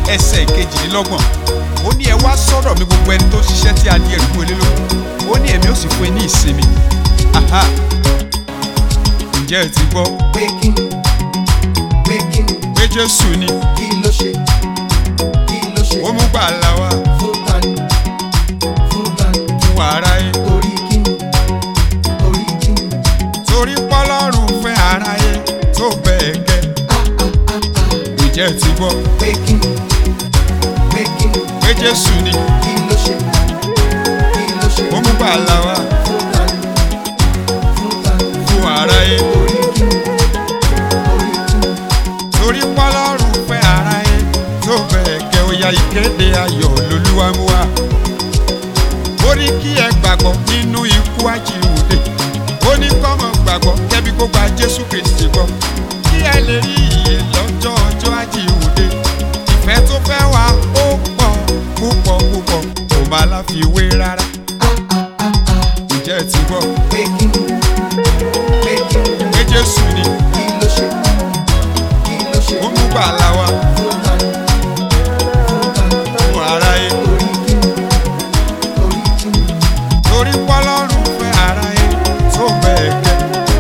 ẹsẹ̀ ìkejìlélọ́gbọ̀n ó ní ẹ wá sọ́dọ̀ mi gbogbo ẹni tó ṣiṣẹ́ tí a di ẹrù fún ilé lóko ó ní èmi ó sì fún ẹ ní ìsinmi aha ǹjẹ́ ẹ ti gbọ́ pé kí ni pé kí ni pé jésù ni kí ló ṣe kí ló ṣe ó mú gbàlà wá fún tani fún tani fún aráyé torí kí ni torí kí ni torí pọ́lọ́run fẹ́ aráyé tó bẹ́ẹ̀ gẹ́ ǹjẹ́ ẹ ti gbọ́ pé kí ni pé kí ni pé jésù ni kí ló ṣe kí ló ṣe ó mú gbàlà wá fún tani fún tani fún aráyé torí kí ni torí kí ni torí pọ́lọ́run fẹ́ aráyé tó bẹ́ẹ̀ gẹ́ ó ya ìkéde ayọ̀ lolúwa mú wá. ó ní kí ẹ gbàgbọ́ nínú ikú àjíǹde ó ní kọ́mọ gbàgbọ́ kẹ́bí kó gba jésù kristi gbọ́ kí ẹ lè rí ìyè lọ́jọ́ ọjọ́ àjíǹde ìfẹ́ tó fẹ́ wá ó pọ̀ púpọ̀ púpọ̀ kò má láfiwé rárá. ǹjẹ́ ẹ ti gbọ́ pé kí ni pé kí ni pé jésù ni kí ló ṣe kí ló ṣe ó mú gbàlà wá fún tani fún tani fún aráyé. torí kí ni torí kí ni torí pọ́lọ́run fẹ́ aráyé tó bẹ́ẹ̀ gẹ́.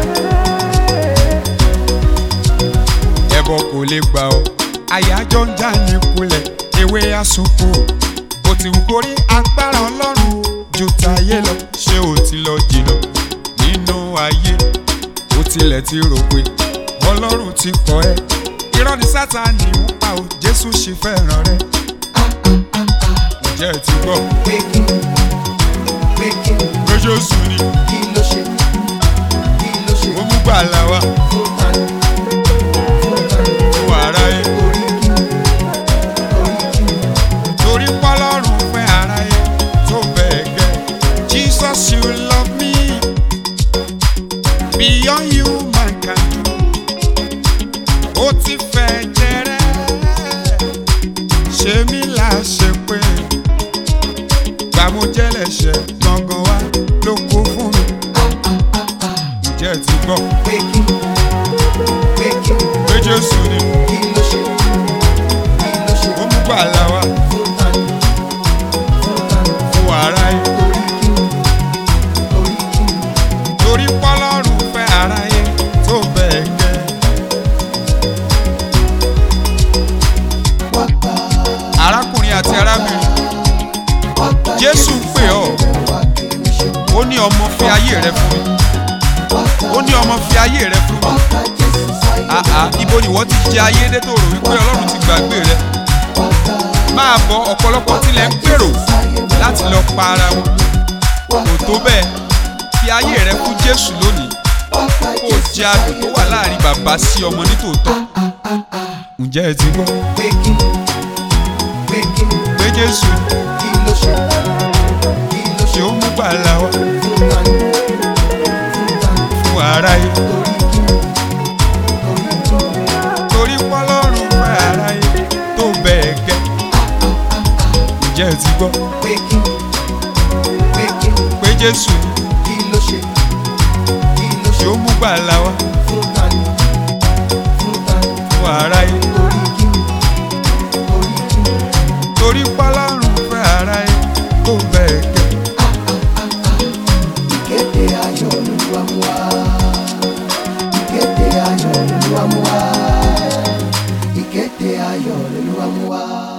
ẹbọ kò lè gbà ọ́ àyájọ́ ń já ní kulẹ̀ ewé àsopọ̀ ó ti wù kórí agbára ọlọ́run ju tayé lọ ṣé o ti lọ jìnnà nínú ayé ó tilẹ̀ ti rò pé ọlọ́run ti kọ́ ẹ irọ́ ni sátani ń pa ò jésù ṣe fẹ́ràn rẹ ǹjẹ́ ẹ ti gbọ́ pé kí ni pé kí ni pé jésù ni kí ló ṣe kí ló ṣe ó mú gbàlà wá fún tani fún tani fún aráyé. torí kí ni torí kí ni torí pọ́lọ́run fẹ́ aráyé tó bẹ́ẹ̀ gẹ́. Jesus you love me beyond human can do. ó ti fẹ́ jẹrẹ ṣé mi là ṣe pé gbàmújẹ́lẹ̀ṣẹ̀ gangan wá ló kó fún mi. ǹjẹ́ ẹ ti gbọ́ pé kí ni pé kí ni pé Jésù ni kí ló ṣe kí ló ṣe ó mú gbàlà wá fún tani fún tani fún aráyé. torí kí ni torí kí ni torí pọ́lọ́run fẹ́ aráyé tó bẹ́ẹ̀ gẹ́. wá gbà arákùnrin àti arábìnrin wá gbà jésù ń pè ọ́ wá kí ni ṣe ó ní ọmọ fi ayé rẹ fún mi wá gbà ó ní ọmọ fi ayé rẹ fún wá mi gbà Jésù sáyé àhà ibo ni wọ́n ti jẹ ayé dé tó rò wípé ọlọ́run ti gbàgbé rẹ wá gbà máa bọ ọ̀pọ̀lọpọ̀ tilẹ̀ ń gbèrò láti lọ pa ara wọn kò tó bẹ́ẹ̀ fi ayé rẹ fún jésù lónìí wá gbà kó o jẹ adùn tó wà láàrin bàbá sí ọmọ nítòótọ́ ǹjẹ́ ẹ ti gbọ́ pé kí ni pé kí ni pé jésù kí ló ṣe kí ló ṣe ṣe ó mú gbàlà wá fún tani fún tani fún aráyé. torí kí ni torí kí ni torí pọ́lọ́run fẹ́ aráyé tó bẹ́ẹ̀ gẹ́. ǹjẹ́ ẹ ti gbọ́ pé kí ni pé kí ni pé jésù kí ló ṣe kí ló ṣe ṣe ó mú gbàlà wá fún tani fún tani fún aráyé. torí kí ni torí kí ni torí pọ́lọ́run fẹ́ aráyé tó bẹ́ẹ̀ gẹ́. ìkéde ayọ̀ lolúwa mú wá ìkéde ayọ̀ lolúwa mú wá ìkéde ayọ̀ lolúwa mú wá.